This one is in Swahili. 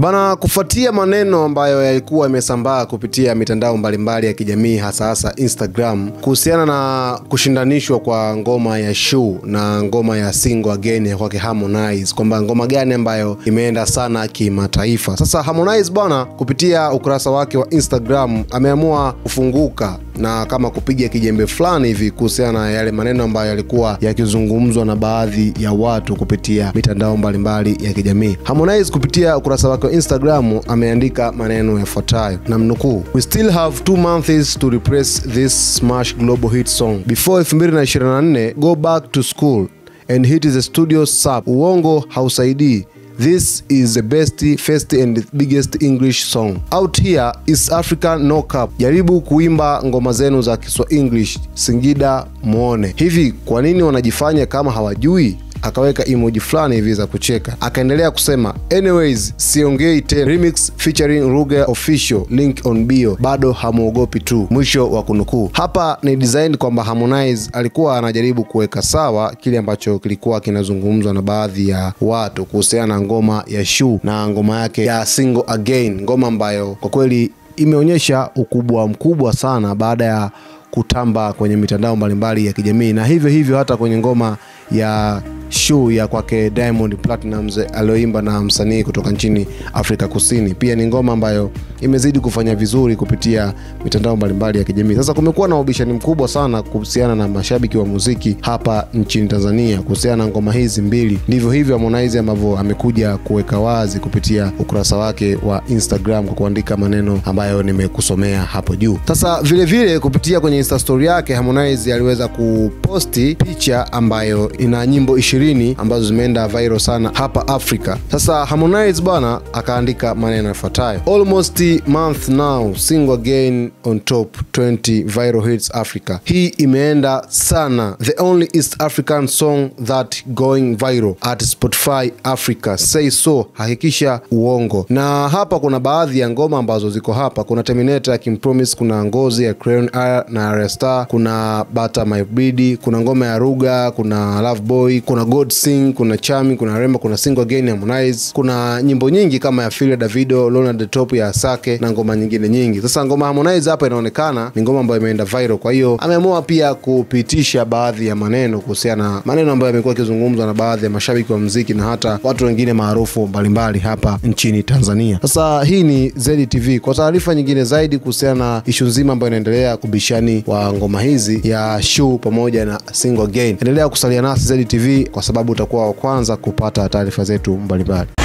Bana, kufuatia maneno ambayo yalikuwa yamesambaa kupitia mitandao mbalimbali ya kijamii hasa hasa Instagram kuhusiana na kushindanishwa kwa ngoma ya Shuu na ngoma ya Single Again ya kwake Harmonize, kwamba ngoma gani ambayo imeenda sana kimataifa. Sasa Harmonize bwana, kupitia ukurasa wake wa Instagram ameamua kufunguka na kama kupiga kijembe fulani hivi kuhusiana na yale maneno ambayo yalikuwa yakizungumzwa na baadhi ya watu kupitia mitandao mbalimbali ya kijamii. Harmonize kupitia ukurasa wake wa Instagram ameandika maneno yafuatayo, na mnukuu: we still have two months to repress this smash global hit song before 2024 go back to school and hit the studio sub. Uongo hausaidii This is the best, first and biggest English song out here. East Africa no cap. Jaribu kuimba ngoma zenu za Kiswa English Singida muone. Hivi kwa nini wanajifanya kama hawajui? Akaweka emoji fulani hivi za kucheka, akaendelea kusema anyways, siongei tena. Remix featuring Ruge official link on bio, bado hamwogopi tu. Mwisho wa kunukuu. Hapa ni design kwamba Harmonize alikuwa anajaribu kuweka sawa kile ambacho kilikuwa kinazungumzwa na baadhi ya watu kuhusiana na ngoma ya Shuu na ngoma yake ya Single Again, ngoma ambayo kwa kweli imeonyesha ukubwa mkubwa sana baada ya kutamba kwenye mitandao mbalimbali ya kijamii na hivyo hivyo hata kwenye ngoma ya Shuu ya kwake Diamond Platnumz aliyoimba na msanii kutoka nchini Afrika Kusini. Pia ni ngoma ambayo imezidi kufanya vizuri kupitia mitandao mbalimbali ya kijamii. Sasa kumekuwa na ubishani mkubwa sana kuhusiana na mashabiki wa muziki hapa nchini Tanzania kuhusiana na ngoma hizi mbili. Ndivyo hivyo Harmonize ambavyo amekuja kuweka wazi kupitia ukurasa wake wa Instagram kwa kuandika maneno ambayo nimekusomea hapo juu. Sasa vile vile kupitia kwenye Insta story yake Harmonize aliweza kuposti picha ambayo ina nyimbo ishirini ambazo zimeenda viral sana hapa Afrika. Sasa Harmonize bwana akaandika maneno yafuatayo: almost month now single again on top 20 viral hits Africa. Hii imeenda sana, the only East African song that going viral at Spotify Africa say so. Hakikisha uongo. Na hapa kuna baadhi ya ngoma ambazo ziko hapa, kuna Terminator ya Kimpromise, kuna ngozi ya Crayon R na Arya Star, kuna Bata My Breed, kuna ngoma ya Ruga, kuna Love Boy, kuna God Sing, kuna Chami, kuna Remba, kuna Single Again ya Harmonize, kuna nyimbo nyingi kama ya Phil Davido, Lona the Top ya Asake na ngoma nyingine nyingi. Sasa ngoma Harmonize hapa inaonekana ni ngoma ambayo imeenda viral, kwa hiyo ameamua pia kupitisha baadhi ya maneno kuhusiana na maneno ambayo yamekuwa yakizungumzwa na baadhi ya mashabiki wa muziki na hata watu wengine maarufu mbalimbali hapa nchini Tanzania. Sasa hii ni ZTV. Kwa taarifa nyingine zaidi kuhusiana na ishu nzima ambayo inaendelea kubishani wa ngoma hizi ya Shuu pamoja na Single Again, endelea kusalia nasi ZTV kwa sababu utakuwa wa kwanza kupata taarifa zetu mbalimbali.